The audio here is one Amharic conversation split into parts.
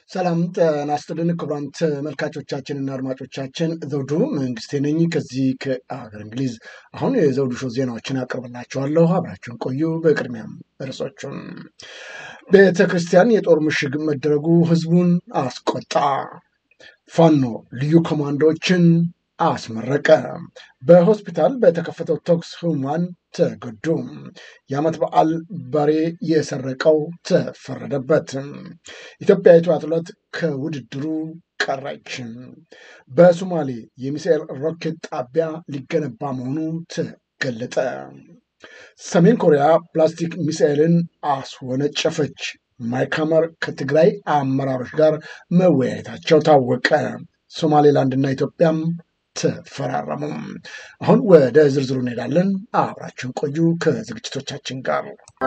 ሰላም ጤና ይስጥልን ክቡራን ተመልካቾቻችንና አድማጮቻችን ዘውዱ መንግስቴ ነኝ ከዚህ ከአገር እንግሊዝ። አሁን የዘውዱ ሾው ዜናዎችን አቀርብላችኋለሁ፣ አብራችሁን ቆዩ። በቅድሚያም ርዕሶቹን ቤተ ክርስቲያን የጦር ምሽግ መደረጉ ህዝቡን አስቆጣ። ፋኖ ልዩ ኮማንዶዎችን አስመረቀ። በሆስፒታል በተከፈተው ተኩስ ህሙማን ተጎዱ። የዓመት በዓል በሬ የሰረቀው ተፈረደበት። ኢትዮጵያዊቷ አትሌት ከውድድሩ ቀረች። በሶማሌ የሚሳኤል ሮኬት ጣቢያ ሊገነባ መሆኑ ተገለጠ። ሰሜን ኮሪያ ፕላስቲክ ሚሳኤልን አስወነጨፈች። ማይክ ሐመር ከትግራይ አመራሮች ጋር መወያየታቸው ታወቀ። ሶማሌላንድና ኢትዮጵያም ተፈራረሙ። አሁን ወደ ዝርዝሩ እንሄዳለን። አብራችን ቆዩ ከዝግጅቶቻችን ጋር።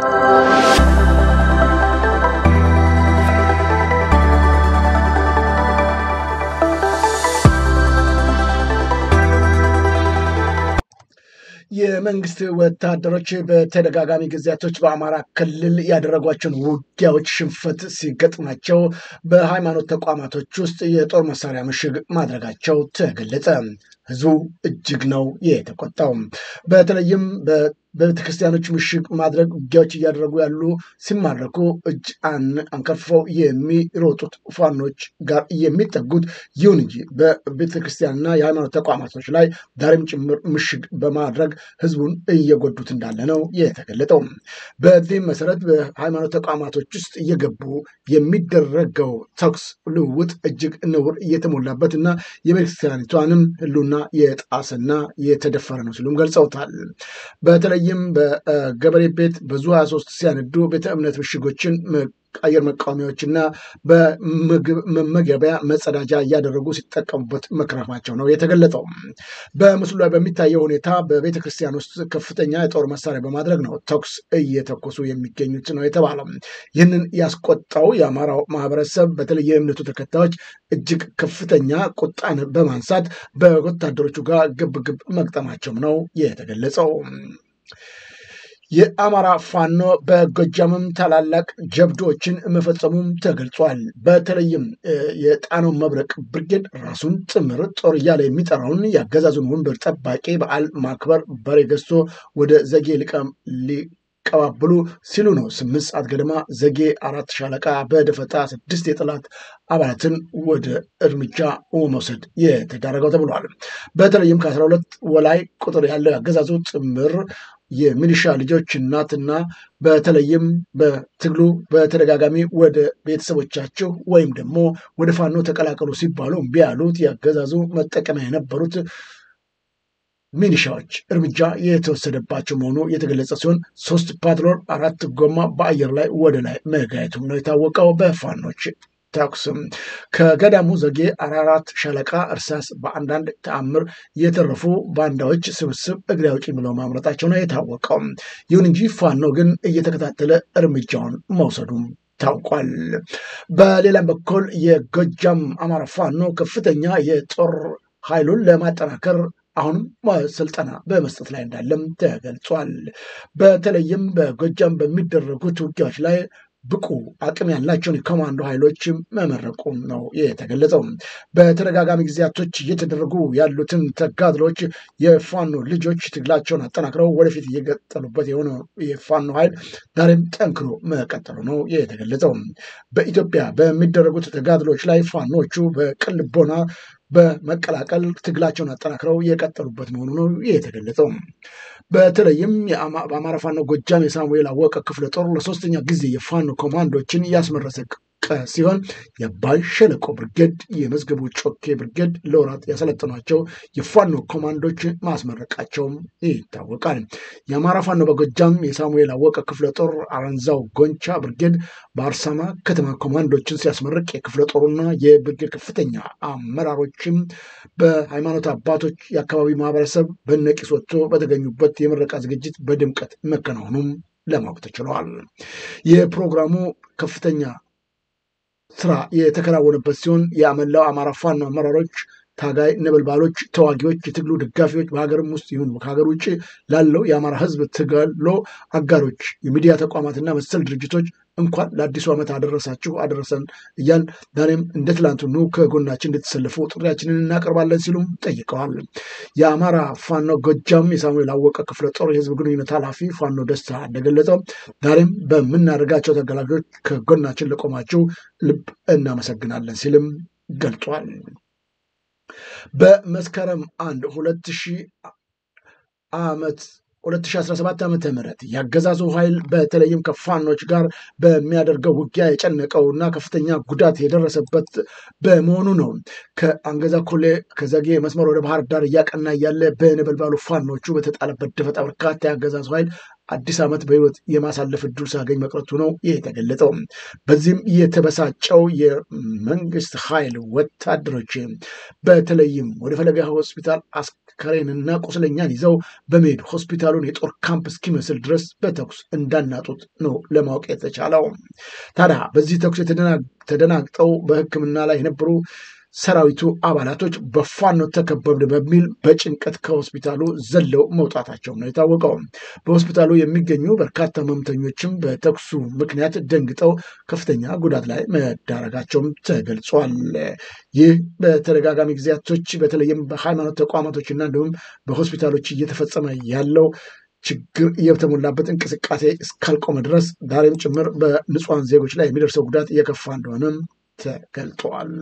የመንግስት ወታደሮች በተደጋጋሚ ጊዜያቶች በአማራ ክልል ያደረጓቸውን ውጊያዎች ሽንፈት ሲገጥማቸው በሃይማኖት ተቋማቶች ውስጥ የጦር መሳሪያ ምሽግ ማድረጋቸው ተገለጸ። ህዝቡ እጅግ ነው የተቆጣው። በተለይም በቤተክርስቲያኖች ምሽግ ማድረግ ውጊያዎች እያደረጉ ያሉ ሲማረኩ እጅ አንከርፍፈው የሚሮጡት ፋኖች ጋር የሚጠጉት ይሁን እንጂ በቤተክርስቲያንና የሃይማኖት ተቋማቶች ላይ ዛሬም ጭምር ምሽግ በማድረግ ህዝቡን እየጎዱት እንዳለ ነው የተገለጠው። በዚህም መሰረት በሃይማኖት ተቋማቶች ውስጥ እየገቡ የሚደረገው ተኩስ ልውውጥ እጅግ ነውር እየተሞላበት እና የቤተክርስቲያኒቷንም ህሉና የጣሰና የተደፈረ ነው ሲሉም ገልጸውታል። በተለይም በገበሬ ቤት በዙ 23 ሲያነዱ ቤተ እምነት ምሽጎችን አየር መቃወሚያዎችና በምግብ መመገቢያ መጸዳጃ እያደረጉ ሲጠቀሙበት መክረማቸው ነው የተገለጠው። በምስሉ ላይ በሚታየው ሁኔታ በቤተ ክርስቲያን ውስጥ ከፍተኛ የጦር መሳሪያ በማድረግ ነው ተኩስ እየተኮሱ የሚገኙት ነው የተባለው። ይህንን ያስቆጣው የአማራው ማህበረሰብ በተለይ የእምነቱ ተከታዮች እጅግ ከፍተኛ ቁጣን በማንሳት በወታደሮቹ ጋር ግብግብ መግጠማቸው ነው የተገለጸው። የአማራ ፋኖ በጎጃምም ታላላቅ ጀብዶችን መፈጸሙም ተገልጿል። በተለይም የጣናው መብረቅ ብርጌድ ራሱን ጥምር ጦር እያለ የሚጠራውን የአገዛዙን ወንበር ጠባቂ በዓል ማክበር በሬ ገዝቶ ወደ ዘጌ ሊቀባብሉ ሲሉ ነው ስምንት ሰዓት ገደማ ዘጌ አራት ሻለቃ በደፈጣ ስድስት የጠላት አባላትን ወደ እርምጃ መውሰድ የተዳረገው ተብሏል። በተለይም ከአስራ ሁለት ወላይ ቁጥር ያለው የአገዛዙ ጥምር የሚሊሻ ልጆች እናትና በተለይም በትግሉ በተደጋጋሚ ወደ ቤተሰቦቻቸው ወይም ደግሞ ወደ ፋኖ ተቀላቀሉ ሲባሉ እምቢ ያሉት የአገዛዙ መጠቀሚያ የነበሩት ሚሊሻዎች እርምጃ የተወሰደባቸው መሆኑ የተገለጸ ሲሆን ሶስት ፓትሮል አራት ጎማ በአየር ላይ ወደ ላይ መጋየቱም ነው የታወቀው በፋኖች ተኩስም ከገዳሙ ዘጌ አራራት ሻለቃ እርሳስ በአንዳንድ ተአምር የተረፉ ባንዳዎች ስብስብ እግሬ አውጪኝ ብለው ማምረጣቸው ነው የታወቀው። ይሁን እንጂ ፋኖ ግን እየተከታተለ እርምጃውን መውሰዱም ታውቋል። በሌላም በኩል የጎጃም አማራ ፋኖ ከፍተኛ የጦር ኃይሉን ለማጠናከር አሁንም ስልጠና በመስጠት ላይ እንዳለም ተገልጿል። በተለይም በጎጃም በሚደረጉት ውጊያዎች ላይ ብቁ አቅም ያላቸውን የኮማንዶ ኃይሎች መመረቁም ነው የተገለጸው። በተደጋጋሚ ጊዜያቶች እየተደረጉ ያሉትን ተጋድሎች የፋኖ ልጆች ትግላቸውን አጠናክረው ወደፊት እየቀጠሉበት የሆነ የፋኖ ኃይል ዛሬም ጠንክሮ መቀጠሉ ነው የተገለጸው። በኢትዮጵያ በሚደረጉት ተጋድሎች ላይ ፋኖቹ በቅልቦና በመቀላቀል ትግላቸውን አጠናክረው የቀጠሉበት መሆኑ ነው የተገለጸው። በተለይም በአማራ ፋኖ ጎጃም የሳሙኤል አወቀ ክፍለ ጦር ለሶስተኛ ጊዜ የፋኖ ኮማንዶችን ያስመረሰ ሲሆን የአባይ ሸለቆ ብርጌድ፣ የመዝገቡ ጮኬ ብርጌድ ለወራት ያሰለጠኗቸው የፋኖ ኮማንዶች ማስመረቃቸውም ይታወቃል። የአማራ ፋኖ በጎጃም የሳሙኤል አወቀ ክፍለ ጦር አረንዛው ጎንቻ ብርጌድ በአርሳማ ከተማ ኮማንዶችን ሲያስመርቅ የክፍለ ጦሩና የብርጌድ ከፍተኛ አመራሮችም በሃይማኖት አባቶች፣ የአካባቢ ማህበረሰብ በነቂስ ወጥቶ በተገኙበት የምረቃ ዝግጅት በድምቀት መከናወኑም ለማወቅ ተችሏል። የፕሮግራሙ ከፍተኛ ስራ የተከናወነበት ሲሆን የመላው አማራ ፋኖ አመራሮች ታጋይ ነበልባሎች፣ ተዋጊዎች፣ የትግሉ ደጋፊዎች በሀገርም ውስጥ ይሁን ከሀገር ውጭ ላለው የአማራ ሕዝብ ትግሎ አጋሮች፣ የሚዲያ ተቋማትና መሰል ድርጅቶች እንኳን ለአዲሱ ዓመት አደረሳችሁ አደረሰን እያል ዛሬም እንደ ትላንቱ ኑ ከጎናችን እንድትሰልፉ ጥሪያችንን እናቀርባለን ሲሉም ጠይቀዋል። የአማራ ፋኖ ጎጃም የሳሙኤል አወቀ ክፍለ ጦር የህዝብ ግንኙነት ኃላፊ ፋኖ ደስታ እንደገለጸው ዛሬም በምናደርጋቸው ተገላጆች ከጎናችን ለቆማችሁ ልብ እናመሰግናለን ሲልም ገልጿል። በመስከረም አንድ ሁለት ሺህ ዓመት 2017 ዓመተ ምህረት የአገዛዙ ኃይል በተለይም ከፋኖች ጋር በሚያደርገው ውጊያ የጨነቀውና ከፍተኛ ጉዳት የደረሰበት በመሆኑ ነው። ከአንገዛ ኮሌ ከዘጌ መስመር ወደ ባህር ዳር እያቀና እያለ በነበልባሉ ፋኖቹ በተጣለበት ደፈጣ በርካታ የአገዛዙ ኃይል አዲስ ዓመት በህይወት የማሳለፍ እድል ሲያገኝ መቅረቱ ነው የተገለጸው። በዚህም የተበሳጨው የመንግስት ኃይል ወታደሮች በተለይም ወደ ፈለገ ሆስፒታል አስከሬንና ቁስለኛን ይዘው በመሄድ ሆስፒታሉን የጦር ካምፕ እስኪመስል ድረስ በተኩስ እንዳናጡት ነው ለማወቅ የተቻለው። ታዲያ በዚህ ተኩስ ተደናግጠው በሕክምና ላይ የነበሩ ሰራዊቱ አባላቶች በፋኖ ተከበብን በሚል በጭንቀት ከሆስፒታሉ ዘለው መውጣታቸው ነው የታወቀው። በሆስፒታሉ የሚገኙ በርካታ ህመምተኞችም በተኩሱ ምክንያት ደንግጠው ከፍተኛ ጉዳት ላይ መዳረጋቸውም ተገልጿል። ይህ በተደጋጋሚ ጊዜያቶች በተለይም በሃይማኖት ተቋማቶችና እንዲሁም በሆስፒታሎች እየተፈጸመ ያለው ችግር የተሞላበት እንቅስቃሴ እስካልቆመ ድረስ ዛሬም ጭምር በንጹሐን ዜጎች ላይ የሚደርሰው ጉዳት እየከፋ እንደሆነም ተገልጠዋል።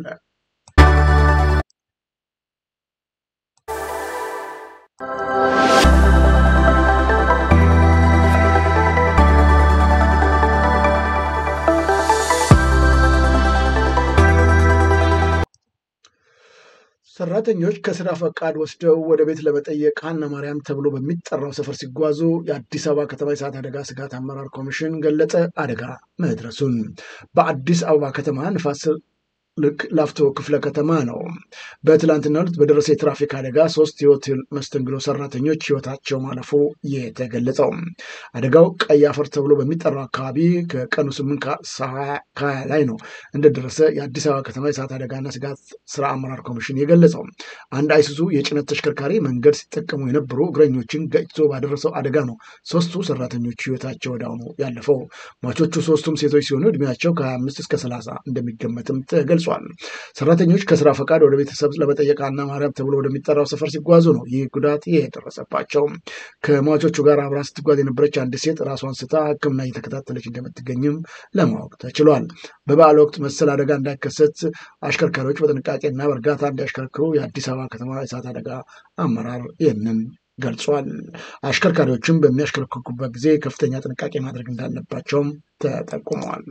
ሰራተኞች ከስራ ፈቃድ ወስደው ወደ ቤት ለመጠየቅ ሀና ማርያም ተብሎ በሚጠራው ሰፈር ሲጓዙ የአዲስ አበባ ከተማ የእሳት አደጋ ስጋት አመራር ኮሚሽን ገለጸ አደጋ መድረሱን። በአዲስ አበባ ከተማ ንፋስ ልክ ላፍቶ ክፍለ ከተማ ነው። በትላንትና ዕለት በደረሰ የትራፊክ አደጋ ሶስት የሆቴል መስተንግዶ ሰራተኞች ህይወታቸው ማለፉ የተገለጸው አደጋው ቀይ አፈር ተብሎ በሚጠራው አካባቢ ከቀኑ ስምንት ከሀያ ላይ ነው እንደደረሰ የአዲስ አበባ ከተማ የእሳት አደጋና ስጋት ስራ አመራር ኮሚሽን የገለጸው። አንድ አይሱዙ የጭነት ተሽከርካሪ መንገድ ሲጠቀሙ የነበሩ እግረኞችን ገጭቶ ባደረሰው አደጋ ነው ሶስቱ ሰራተኞች ህይወታቸው ወዲያውኑ ያለፈው። ሟቾቹ ሶስቱም ሴቶች ሲሆኑ እድሜያቸው ከ25 እስከ 30 እንደሚገመትም ተገልጿል። ሰራተኞች ከስራ ፈቃድ ወደ ቤተሰብ ለመጠየቅ ሀና ማርያም ተብሎ ወደሚጠራው ሰፈር ሲጓዙ ነው ይህ ጉዳት የደረሰባቸው። ከሟቾቹ ጋር አብራ ስትጓዝ የነበረች አንድ ሴት ራሷን ስታ ሕክምና እየተከታተለች እንደምትገኝም ለማወቅ ተችሏል። በበዓል ወቅት መሰል አደጋ እንዳይከሰት አሽከርካሪዎች በጥንቃቄና በእርጋታ እንዲያሽከርክሩ የአዲስ አበባ ከተማ የእሳት አደጋ አመራር ይህንን ገልጿል። አሽከርካሪዎችም በሚያሽከረክሩበት ጊዜ ከፍተኛ ጥንቃቄ ማድረግ እንዳለባቸውም ተጠቁመዋል።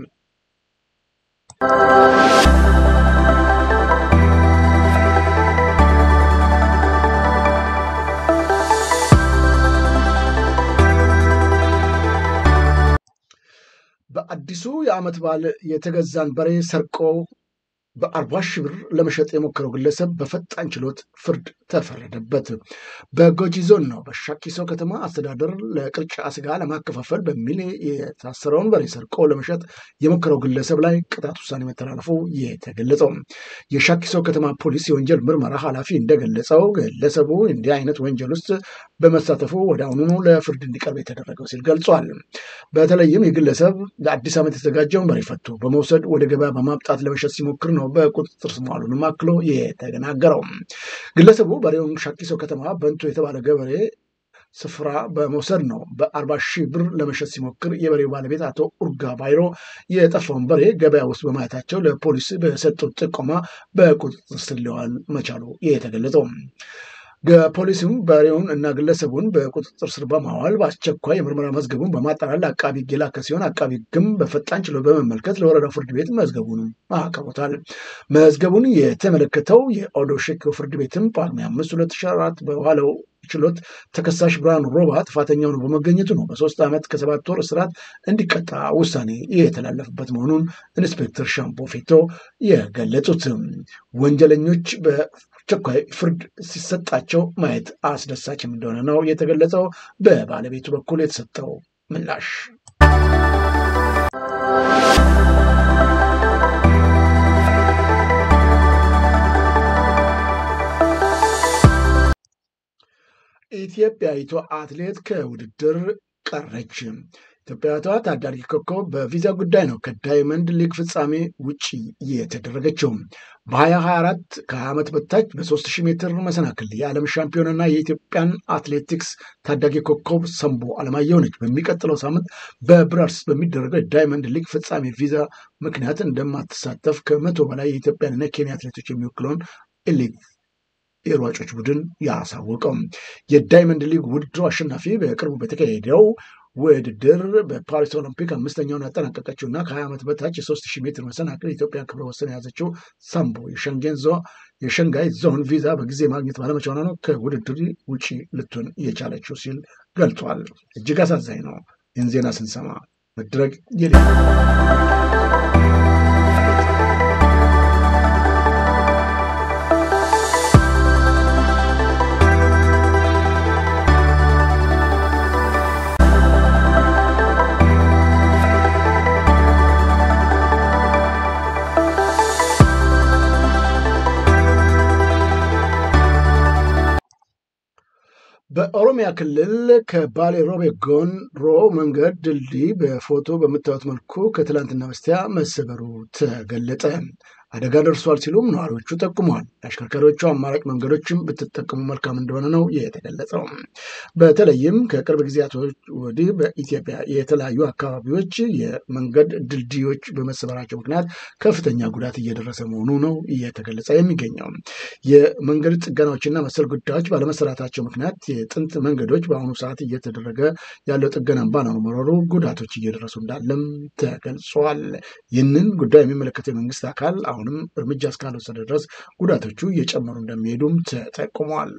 በአዲሱ የዓመት በዓል የተገዛን በሬ ሰርቆ በአርባ ሺህ ብር ለመሸጥ የሞከረው ግለሰብ በፈጣን ችሎት ፍርድ ተፈረደበት። በጎጂ ዞን ነው በሻኪሶ ከተማ አስተዳደር ለቅርጫ ስጋ ለማከፋፈል በሚል የታሰረውን በሬ ሰርቆ ለመሸጥ የሞከረው ግለሰብ ላይ ቅጣት ውሳኔ መተላለፉ የተገለጸው የሻኪሶ ከተማ ፖሊስ የወንጀል ምርመራ ኃላፊ እንደገለጸው ግለሰቡ እንዲህ አይነት ወንጀል ውስጥ በመሳተፉ ወደ አሁኑኑ ለፍርድ እንዲቀርብ የተደረገው ሲል ገልጿል። በተለይም የግለሰብ ለአዲስ ዓመት የተዘጋጀውን በሬ ፈቶ በመውሰድ ወደ ገበያ በማምጣት ለመሸጥ ሲሞክር ነው በቁጥጥር ስር መዋሉንም አክሎ የተናገረው። ግለሰቡ በሬውን ሻኪሶ ከተማ በንቶ የተባለ ገበሬ ስፍራ በመውሰድ ነው በአርባ ሺህ ብር ለመሸጥ ሲሞክር የበሬው ባለቤት አቶ ኡርጋ ባይሮ የጠፋውን በሬ ገበያ ውስጥ በማየታቸው ለፖሊስ በሰጡት ጥቆማ በቁጥጥር ስር ሊዋል መቻሉ የተገለጸው ፖሊስም በሬውን እና ግለሰቡን በቁጥጥር ስር በማዋል በአስቸኳይ የምርመራ መዝገቡን በማጣራት ለአቃቢ ሕግ የላከ ሲሆን አቃቢ ሕግም በፈጣን ችሎት በመመልከት ለወረዳው ፍርድ ቤት መዝገቡንም አቅርቦታል። መዝገቡን የተመለከተው የኦዶ ሼክ ፍርድ ቤትም ጳጉሜ አምስት ሁለት ሺህ አራት በዋለው ችሎት ተከሳሽ ብርሃኑ ሮባ ጥፋተኛው ነው በመገኘቱ ነው በሶስት ዓመት ከሰባት ወር እስራት እንዲቀጣ ውሳኔ የተላለፈበት መሆኑን ኢንስፔክተር ሻምፖ ፌቶ የገለጹት ወንጀለኞች በአስቸኳይ ፍርድ ሲሰጣቸው ማየት አስደሳችም እንደሆነ ነው የተገለጸው። በባለቤቱ በኩል የተሰጠው ምላሽ ኢትዮጵያዊቷ አትሌት ከውድድር ቀረች። ኢትዮጵያዊቷ ታዳጊ ኮከብ በቪዛ ጉዳይ ነው ከዳይመንድ ሊግ ፍጻሜ ውጭ የተደረገችው። በ2024 ከ20 ዓመት በታች በ3000 ሜትር መሰናክል የዓለም ሻምፒዮንና የኢትዮጵያን አትሌቲክስ ታዳጊ ኮከብ ሰንቦ አለማየሁ ነች። በሚቀጥለው ሳምንት በብራስልስ በሚደረገው የዳይመንድ ሊግ ፍጻሜ ቪዛ ምክንያት እንደማትሳተፍ ከመቶ በላይ የኢትዮጵያንና የኬንያ አትሌቶች የሚወክለውን ኤሊት የሯጮች ቡድን ያሳወቀው የዳይመንድ ሊግ ውድድሩ አሸናፊ በቅርቡ በተካሄደው ውድድር በፓሪስ ኦሎምፒክ አምስተኛውን ያጠናቀቀችው እና ከ20 ዓመት በታች የ3000 ሜትር መሰናክል የኢትዮጵያ ክብረ ወሰን የያዘችው ሳምቦ የሸንጋይ ዞን ቪዛ በጊዜ ማግኘት ባለመቻሏ ነው ከውድድር ውጪ ልትሆን የቻለችው ሲል ገልጿል። እጅግ አሳዛኝ ነው። ይህን ዜና ስንሰማ መድረግ የሌ በኦሮሚያ ክልል ከባሌ ሮቤ ጎንሮ መንገድ ድልድይ በፎቶ በምታዩት መልኩ ከትላንትና በስቲያ መሰበሩ ተገለጠ። አደጋ ደርሷል ሲሉም ነዋሪዎቹ ጠቁመዋል። የአሽከርካሪዎቹ አማራጭ መንገዶችም ብትጠቀሙ መልካም እንደሆነ ነው የተገለጸው። በተለይም ከቅርብ ጊዜያቶች ወዲህ በኢትዮጵያ የተለያዩ አካባቢዎች የመንገድ ድልድዮች በመሰበራቸው ምክንያት ከፍተኛ ጉዳት እየደረሰ መሆኑ ነው እየተገለጸ የሚገኘው። የመንገድ ጥገናዎችና መሰል ጉዳዮች ባለመሰራታቸው ምክንያት የጥንት መንገዶች በአሁኑ ሰዓት እየተደረገ ያለው ጥገና ባለመኖሩ ጉዳቶች እየደረሱ እንዳለም ተገልጿል። ይህንን ጉዳይ የሚመለከተው የመንግስት አካል አሁንም እርምጃ እስካልወሰደ ድረስ ጉዳቶቹ እየጨመሩ እንደሚሄዱም ተጠቁሟል።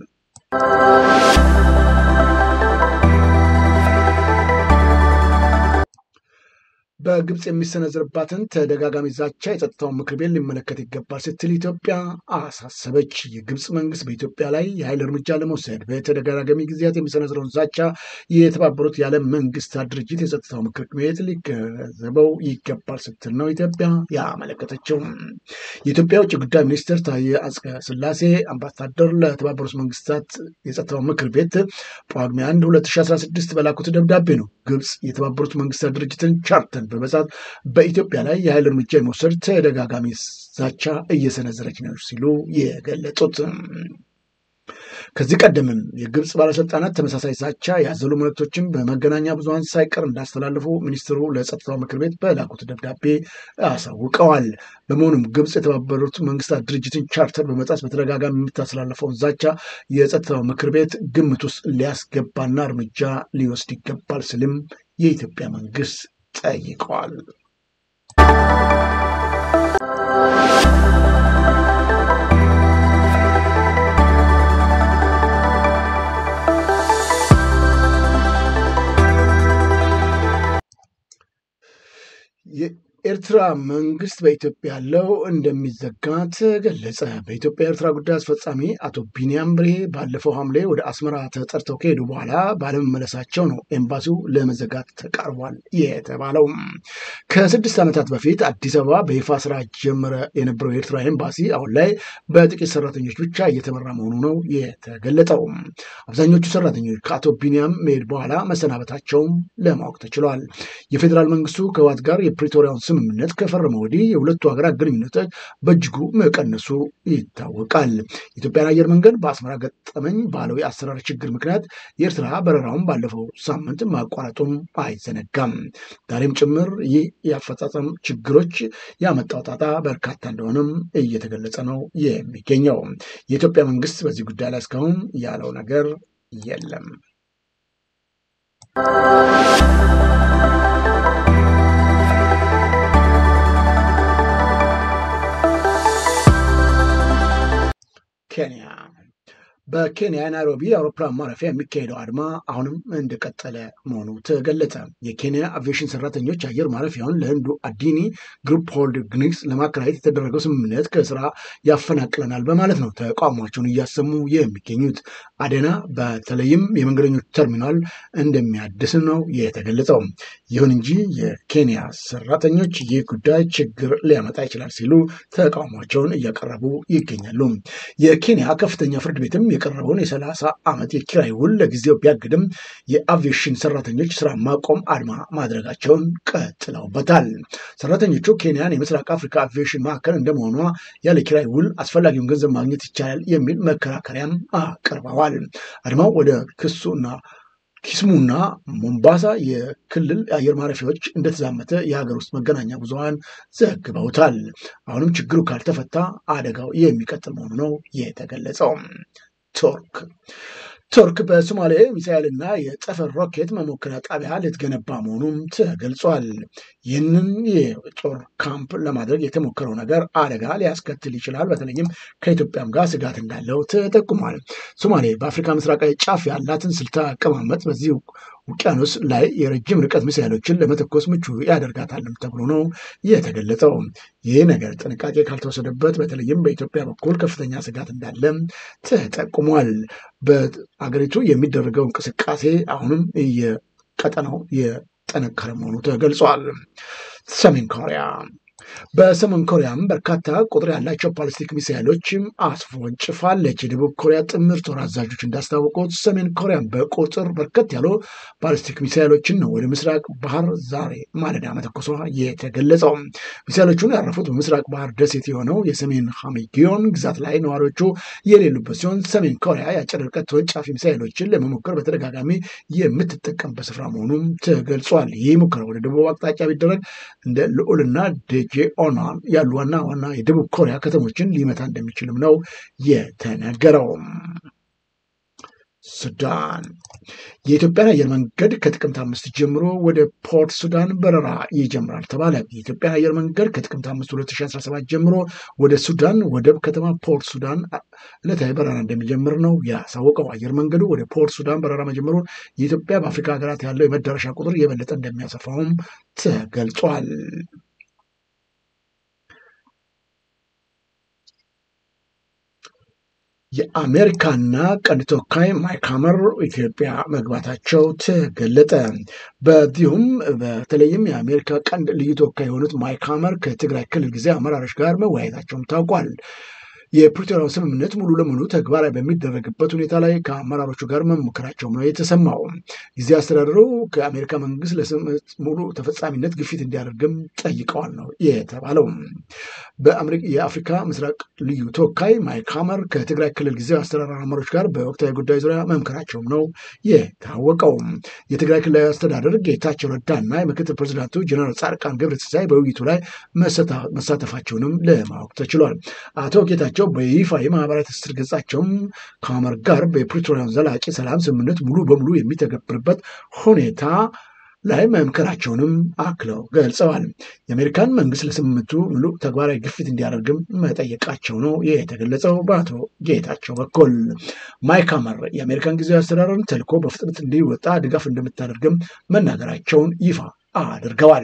በግብፅ የሚሰነዝርባትን ተደጋጋሚ ዛቻ የጸጥታውን ምክር ቤት ሊመለከት ይገባል ስትል ኢትዮጵያ አሳሰበች። የግብፅ መንግስት በኢትዮጵያ ላይ የኃይል እርምጃ ለመውሰድ በተደጋጋሚ ጊዜያት የሚሰነዝረውን ዛቻ የተባበሩት የዓለም መንግስታት ድርጅት የጸጥታው ምክር ቤት ሊገነዘበው ይገባል ስትል ነው ኢትዮጵያ ያመለከተችው። የኢትዮጵያ ውጭ ጉዳይ ሚኒስትር ታዬ አጽቀ ሥላሴ አምባሳደር ለተባበሩት መንግስታት የጸጥታው ምክር ቤት ጳጉሜ 1 2016 በላኩት ደብዳቤ ነው ግብፅ የተባበሩት መንግስታት ድርጅትን ቻርተር በመጻት በኢትዮጵያ ላይ የኃይል እርምጃ የመውሰድ ተደጋጋሚ ዛቻ እየሰነዘረች ነው ሲሉ የገለጹት። ከዚህ ቀደምም የግብፅ ባለስልጣናት ተመሳሳይ ዛቻ ያዘሉ መልእክቶችን በመገናኛ ብዙኃን ሳይቀር እንዳስተላልፉ ሚኒስትሩ ለጸጥታው ምክር ቤት በላኩት ደብዳቤ አሳውቀዋል። በመሆኑም ግብፅ የተባበሩት መንግስታት ድርጅትን ቻርተር በመጣስ በተደጋጋሚ የምታስተላልፈውን ዛቻ የጸጥታው ምክር ቤት ግምት ውስጥ ሊያስገባና እርምጃ ሊወስድ ይገባል ስልም የኢትዮጵያ መንግስት ጠይቀዋል። የኤርትራ መንግስት በኢትዮጵያ ያለው እንደሚዘጋ ተገለጸ። በኢትዮጵያ ኤርትራ ጉዳይ አስፈጻሚ አቶ ቢንያም ብሬ ባለፈው ሐምሌ ወደ አስመራ ተጠርተው ከሄዱ በኋላ ባለመመለሳቸው ነው ኤምባሲው ለመዘጋት ተቃርቧል የተባለው። ከስድስት ዓመታት በፊት አዲስ አበባ በይፋ ስራ ጀመረ የነበረው የኤርትራ ኤምባሲ አሁን ላይ በጥቂት ሰራተኞች ብቻ እየተመራ መሆኑ ነው የተገለጠው። አብዛኞቹ ሰራተኞች ከአቶ ቢንያም መሄድ በኋላ መሰናበታቸውም ለማወቅ ተችሏል። የፌዴራል መንግስቱ ከህወሓት ጋር የፕሪቶሪያውን ስምምነት ከፈረመ ወዲህ የሁለቱ ሀገራት ግንኙነቶች በእጅጉ መቀነሱ ይታወቃል። የኢትዮጵያን አየር መንገድ በአስመራ ገጠመኝ ባለው የአሰራር ችግር ምክንያት የኤርትራ በረራውን ባለፈው ሳምንት ማቋረጡም አይዘነጋም። ዛሬም ጭምር ይህ የአፈጻጸም ችግሮች ያመጣው ጣጣ በርካታ እንደሆነም እየተገለጸ ነው የሚገኘው። የኢትዮጵያ መንግስት በዚህ ጉዳይ ላይ እስካሁን ያለው ነገር የለም። ኬንያ በኬንያ ናይሮቢ የአውሮፕላን ማረፊያ የሚካሄደው አድማ አሁንም እንደቀጠለ መሆኑ ተገለጸ። የኬንያ አቪዬሽን ሰራተኞች አየር ማረፊያውን ለህንዱ አዲኒ ግሩፕ ሆልዲንግስ ለማከራየት የተደረገው ስምምነት ከስራ ያፈናቅለናል በማለት ነው ተቃውሟቸውን እያሰሙ የሚገኙት። አደና በተለይም የመንገደኞች ተርሚናል እንደሚያድስ ነው የተገለጸው። ይሁን እንጂ የኬንያ ሰራተኞች ይህ ጉዳይ ችግር ሊያመጣ ይችላል ሲሉ ተቃውሟቸውን እያቀረቡ ይገኛሉ። የኬንያ ከፍተኛ ፍርድ ቤትም የቀረበውን የሰላሳ ዓመት የኪራይ ውል ለጊዜው ቢያግድም የአቪዬሽን ሰራተኞች ስራ ማቆም አድማ ማድረጋቸውን ቀጥለውበታል። ሰራተኞቹ ኬንያን የምስራቅ አፍሪካ አቪዬሽን ማዕከል እንደመሆኗ ያለ ኪራይ ውል አስፈላጊውን ገንዘብ ማግኘት ይቻላል የሚል መከራከሪያም አቅርበዋል። አድማው ወደ ክሱና ኪስሙና ሞምባሳ የክልል አየር ማረፊያዎች እንደተዛመተ የሀገር ውስጥ መገናኛ ብዙኃን ዘግበውታል። አሁንም ችግሩ ካልተፈታ አደጋው የሚቀጥል መሆኑ ነው የተገለጸው። ቱርክ ቱርክ በሶማሌ ሚሳኤልና የጠፈር ሮኬት መሞከሪያ ጣቢያ ልትገነባ መሆኑም ተገልጿል። ይህንን የጦር ካምፕ ለማድረግ የተሞከረው ነገር አደጋ ሊያስከትል ይችላል፣ በተለይም ከኢትዮጵያም ጋር ስጋት እንዳለው ተጠቁሟል። ሶማሌ በአፍሪካ ምስራቃዊ ጫፍ ያላትን ስልታዊ አቀማመጥ በዚህ ውቅያኖስ ላይ የረጅም ርቀት ሚሳይሎችን ለመተኮስ ምቹ ያደርጋታልም ተብሎ ነው የተገለጸው። ይህ ነገር ጥንቃቄ ካልተወሰደበት በተለይም በኢትዮጵያ በኩል ከፍተኛ ስጋት እንዳለ ተጠቁሟል። በአገሪቱ የሚደረገው እንቅስቃሴ አሁንም የቀጠናው የጠነከረ መሆኑ ተገልጿል። ሰሜን ኮሪያ በሰሜን ኮሪያም በርካታ ቁጥር ያላቸው ባሊስቲክ ሚሳይሎችም አስወንጭፋለች። የደቡብ ኮሪያ ጥምር ጦር አዛዦች እንዳስታወቁት ሰሜን ኮሪያም በቁጥር በርከት ያሉ ባሊስቲክ ሚሳይሎችን ነው ወደ ምስራቅ ባህር ዛሬ ማለዳ መተኮሷ የተገለጸው። ሚሳይሎቹን ያረፉት በምስራቅ ባህር ደሴት የሆነው የሰሜን ሃሚጊዮን ግዛት ላይ ነዋሪዎቹ የሌሉበት ሲሆን ሰሜን ኮሪያ የአጭር ርቀት ተወንጫፊ ሚሳይሎችን ለመሞከር በተደጋጋሚ የምትጠቀምበት ስፍራ መሆኑም ተገልጿል። ይህ ሙከራ ወደ ደቡብ አቅጣጫ ቢደረግ እንደ ልዑልና ደጄ ኦናን ያሉ ዋና ዋና የደቡብ ኮሪያ ከተሞችን ሊመታ እንደሚችልም ነው የተነገረው። ሱዳን የኢትዮጵያን አየር መንገድ ከጥቅምት አምስት ጀምሮ ወደ ፖርት ሱዳን በረራ ይጀምራል ተባለ። የኢትዮጵያን አየር መንገድ ከጥቅምት አምስት 2017 ጀምሮ ወደ ሱዳን ወደብ ከተማ ፖርት ሱዳን ዕለታዊ በረራ እንደሚጀምር ነው ያሳወቀው። አየር መንገዱ ወደ ፖርት ሱዳን በረራ መጀመሩን የኢትዮጵያ በአፍሪካ ሀገራት ያለው የመዳረሻ ቁጥር የበለጠ እንደሚያሰፋውም ተገልጿል። የአሜሪካና ቀንድ ተወካይ ማይክ ሀመር ኢትዮጵያ መግባታቸው ተገለጠ። በዚሁም በተለይም የአሜሪካ ቀንድ ልዩ ተወካይ የሆኑት ማይክ ሀመር ከትግራይ ክልል ጊዜ አመራሮች ጋር መወያየታቸውም ታውቋል። የፕሪቶሪያው ስምምነት ሙሉ ለሙሉ ተግባራዊ በሚደረግበት ሁኔታ ላይ ከአመራሮቹ ጋር መሞከራቸውም ነው የተሰማው። ጊዜ አስተዳደሩ ከአሜሪካ መንግስት ለስምምነት ሙሉ ተፈጻሚነት ግፊት እንዲያደርግም ጠይቀዋል ነው የተባለው። የአፍሪካ ምስራቅ ልዩ ተወካይ ማይክ ሀመር ከትግራይ ክልል ጊዜ አስተዳደር አመራሮች ጋር በወቅታዊ ጉዳይ ዙሪያ መምከራቸውም ነው የታወቀው። የትግራይ ክልላዊ አስተዳደር ጌታቸው ረዳና የምክትል ፕሬዚዳንቱ ጀነራል ጻድቃን ገብረትንሳኤ በውይይቱ ላይ መሳተፋቸውንም ለማወቅ ተችሏል። አቶ ጌታቸው በይፋ የማህበራዊ ትስስር ገጻቸውም ከሀመር ጋር በፕሪቶሪያን ዘላቂ ሰላም ስምምነት ሙሉ በሙሉ የሚተገብርበት ሁኔታ ላይ መምከራቸውንም አክለው ገልጸዋል። የአሜሪካን መንግስት ለስምምነቱ ሙሉ ተግባራዊ ግፊት እንዲያደርግም መጠየቃቸው ነው የተገለጸው። በአቶ ጌታቸው በኩል ማይክ ሀመር የአሜሪካን ጊዜያዊ አስተዳደርን ተልዕኮ በፍጥነት እንዲወጣ ድጋፍ እንደምታደርግም መናገራቸውን ይፋ አድርገዋል።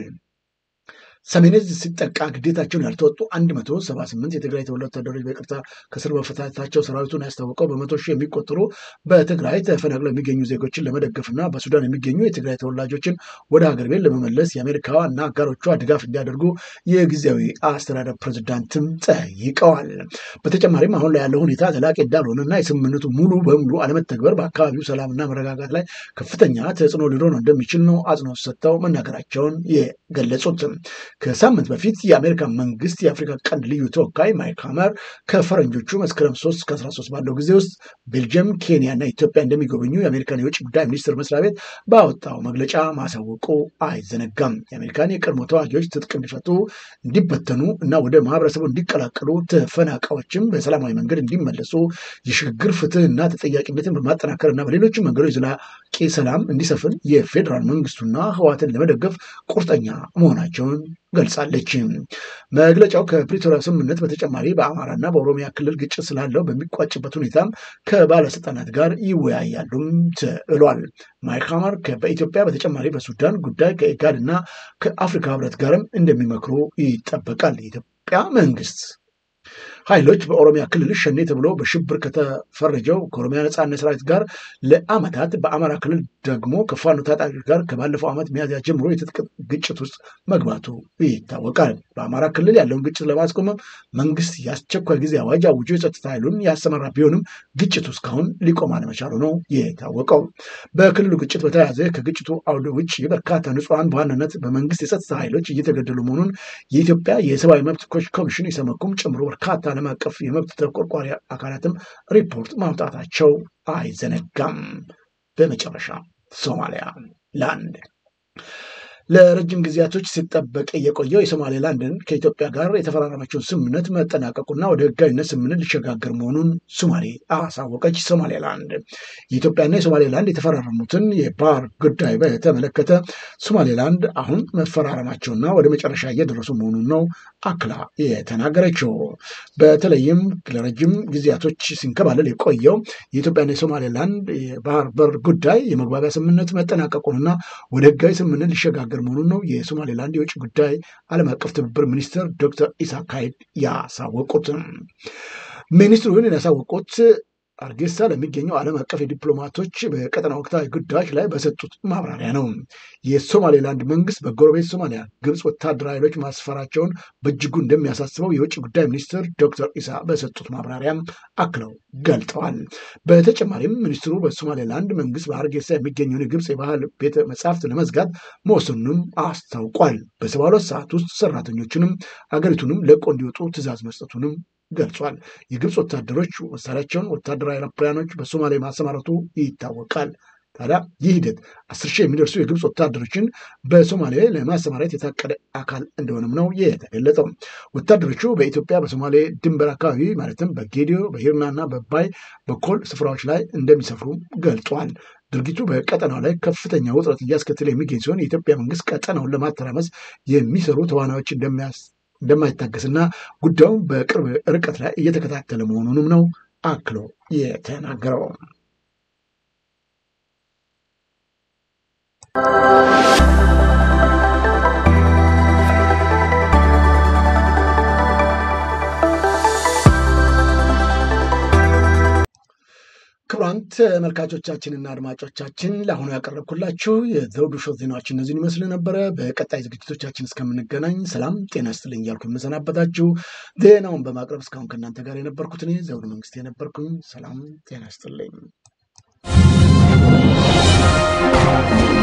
ሰሜን ዕዝ ሲጠቃ ግዴታቸውን ያልተወጡ 178 የትግራይ ተወላጅ ወታደሮች በይቅርታ ከስር መፈታታቸው ሰራዊቱን ያስታወቀው በመቶ ሺህ የሚቆጠሩ በትግራይ ተፈናቅለው የሚገኙ ዜጎችን ለመደገፍና በሱዳን የሚገኙ የትግራይ ተወላጆችን ወደ ሀገር ቤት ለመመለስ የአሜሪካ እና አጋሮቿ ድጋፍ እንዲያደርጉ የጊዜያዊ አስተዳደር ፕሬዝዳንትም ጠይቀዋል። በተጨማሪም አሁን ላይ ያለው ሁኔታ ዘላቂ እንዳልሆነና የስምምነቱ ሙሉ በሙሉ አለመተግበር በአካባቢው ሰላምና መረጋጋት ላይ ከፍተኛ ተጽዕኖ ሊሆን እንደሚችል ነው አጽንኦት ሰጥተው መናገራቸውን የገለጹት። ከሳምንት በፊት የአሜሪካ መንግስት የአፍሪካ ቀንድ ልዩ ተወካይ ማይክ ሀመር ከፈረንጆቹ መስከረም 3 እስከ 13 ባለው ጊዜ ውስጥ ቤልጅየም፣ ኬንያ እና ኢትዮጵያ እንደሚጎበኙ የአሜሪካን የውጭ ጉዳይ ሚኒስትር መስሪያ ቤት ባወጣው መግለጫ ማሳወቁ አይዘነጋም። የአሜሪካን የቀድሞ ተዋጊዎች ትጥቅ እንዲፈቱ፣ እንዲበተኑ እና ወደ ማህበረሰቡ እንዲቀላቀሉ፣ ተፈናቃዮችም በሰላማዊ መንገድ እንዲመለሱ፣ የሽግግር ፍትህና ተጠያቂነትን በማጠናከር እና በሌሎችም መንገዶች ዘላቂ ሰላም እንዲሰፍን የፌዴራል መንግስቱና ህዋትን ለመደገፍ ቁርጠኛ መሆናቸውን ገልጻለች። መግለጫው ከፕሪቶሪያ ስምምነት በተጨማሪ በአማራና በኦሮሚያ ክልል ግጭት ስላለው በሚቋጭበት ሁኔታም ከባለስልጣናት ጋር ይወያያሉም ተብሏል። ማይክ ሀመር በኢትዮጵያ በተጨማሪ በሱዳን ጉዳይ ከኢጋድ እና ከአፍሪካ ህብረት ጋርም እንደሚመክሩ ይጠበቃል። የኢትዮጵያ መንግስት ኃይሎች በኦሮሚያ ክልል ሸኔ ተብሎ በሽብር ከተፈረጀው ከኦሮሚያ ነጻነት ሰራዊት ጋር ለአመታት በአማራ ክልል ደግሞ ከፋኖ ታጣቂዎች ጋር ከባለፈው ዓመት ሚያዝያ ጀምሮ የትጥቅ ግጭት ውስጥ መግባቱ ይታወቃል። በአማራ ክልል ያለውን ግጭት ለማስቆም መንግስት የአስቸኳይ ጊዜ አዋጅ አውጆ የጸጥታ ኃይሉን ያሰማራ ቢሆንም ግጭቱ እስካሁን ሊቆም አለመቻሉ ነው የታወቀው። በክልሉ ግጭት በተያያዘ ከግጭቱ አውደ ውጭ በርካታ ንጹሐን በዋናነት በመንግስት የጸጥታ ኃይሎች እየተገደሉ መሆኑን የኢትዮጵያ የሰብአዊ መብት ኮሚሽን ኢሰመኮም ጨምሮ በርካታ ዓለም አቀፍ የመብት ተቆርቋሪ አካላትም ሪፖርት ማውጣታቸው አይዘነጋም። በመጨረሻ ሶማሊያ ላንድ ለረጅም ጊዜያቶች ሲጠበቅ የቆየው የሶማሌላንድን ከኢትዮጵያ ጋር የተፈራረመችውን ስምምነት መጠናቀቁና ወደ ህጋዊነት ስምምነት ሊሸጋገር መሆኑን ሶማሌ አሳወቀች። ሶማሌላንድ የኢትዮጵያና የሶማሌላንድ የተፈራረሙትን የባህር ጉዳይ በተመለከተ ሶማሌላንድ አሁን መፈራረማቸውና ወደ መጨረሻ እየደረሱ መሆኑን ነው አክላ የተናገረችው። በተለይም ለረጅም ጊዜያቶች ሲንከባለል የቆየው የኢትዮጵያና የሶማሌላንድ የባህር በር ጉዳይ የመግባቢያ ስምምነት መጠናቀቁንና ወደ ህጋዊ ስምምነት ሊሸጋገር መሆኑን ነው የሶማሌላንድ የውጭ ጉዳይ ዓለም አቀፍ ትብብር ሚኒስትር ዶክተር ኢሳክ ካይድ ያሳወቁት። ሚኒስትሩ ይህንን ያሳወቁት አርጌሳ ለሚገኘው ዓለም አቀፍ የዲፕሎማቶች በቀጠና ወቅታዊ ጉዳዮች ላይ በሰጡት ማብራሪያ ነው። የሶማሌላንድ መንግስት በጎረቤት ሶማሊያ ግብፅ ወታደራዊ ኃይሎች ማስፈራቸውን በእጅጉ እንደሚያሳስበው የውጭ ጉዳይ ሚኒስትር ዶክተር ኢሳ በሰጡት ማብራሪያም አክለው ገልጠዋል። በተጨማሪም ሚኒስትሩ በሶማሌላንድ መንግስት በሀርጌሳ የሚገኘውን የግብፅ የባህል ቤተ መጻሕፍት ለመዝጋት መወሰኑንም አስታውቋል። በሰባ ሁለት ሰዓት ውስጥ ሰራተኞችንም አገሪቱንም ለቆ እንዲወጡ ትዕዛዝ መስጠቱንም ገልጿል። የግብፅ ወታደሮች መሳሪያቸውን ወታደራዊ አውሮፕላኖች በሶማሌ ማሰማረቱ ይታወቃል። ታዲያ ይህ ሂደት አስር ሺህ የሚደርሱ የግብፅ ወታደሮችን በሶማሌ ለማሰማራት የታቀደ አካል እንደሆነም ነው የተገለጸው። ወታደሮቹ በኢትዮጵያ በሶማሌ ድንበር አካባቢ ማለትም በጌዲዮ በሂርናና በባይ በኮል ስፍራዎች ላይ እንደሚሰፍሩ ገልጿል። ድርጊቱ በቀጠናው ላይ ከፍተኛ ውጥረት እያስከተለ የሚገኝ ሲሆን የኢትዮጵያ መንግስት ቀጠናውን ለማተራመስ የሚሰሩ ተዋናዮች እንደማይታገስና ጉዳዩን በቅርብ ርቀት ላይ እየተከታተለ መሆኑንም ነው አክሎ የተናገረው። ክቡራን ተመልካቾቻችንና አድማጮቻችን ለአሁኑ ያቀረብኩላችሁ የዘውዱ ሾው ዜናዎች እነዚህን ይመስሉ ነበረ። በቀጣይ ዝግጅቶቻችን እስከምንገናኝ ሰላም ጤና ይስጥልኝ እያልኩ የምሰናበታችሁ ዜናውን በማቅረብ እስካሁን ከእናንተ ጋር የነበርኩት እኔ ዘውዱ መንግስት የነበርኩኝ። ሰላም ጤና ይስጥልኝ።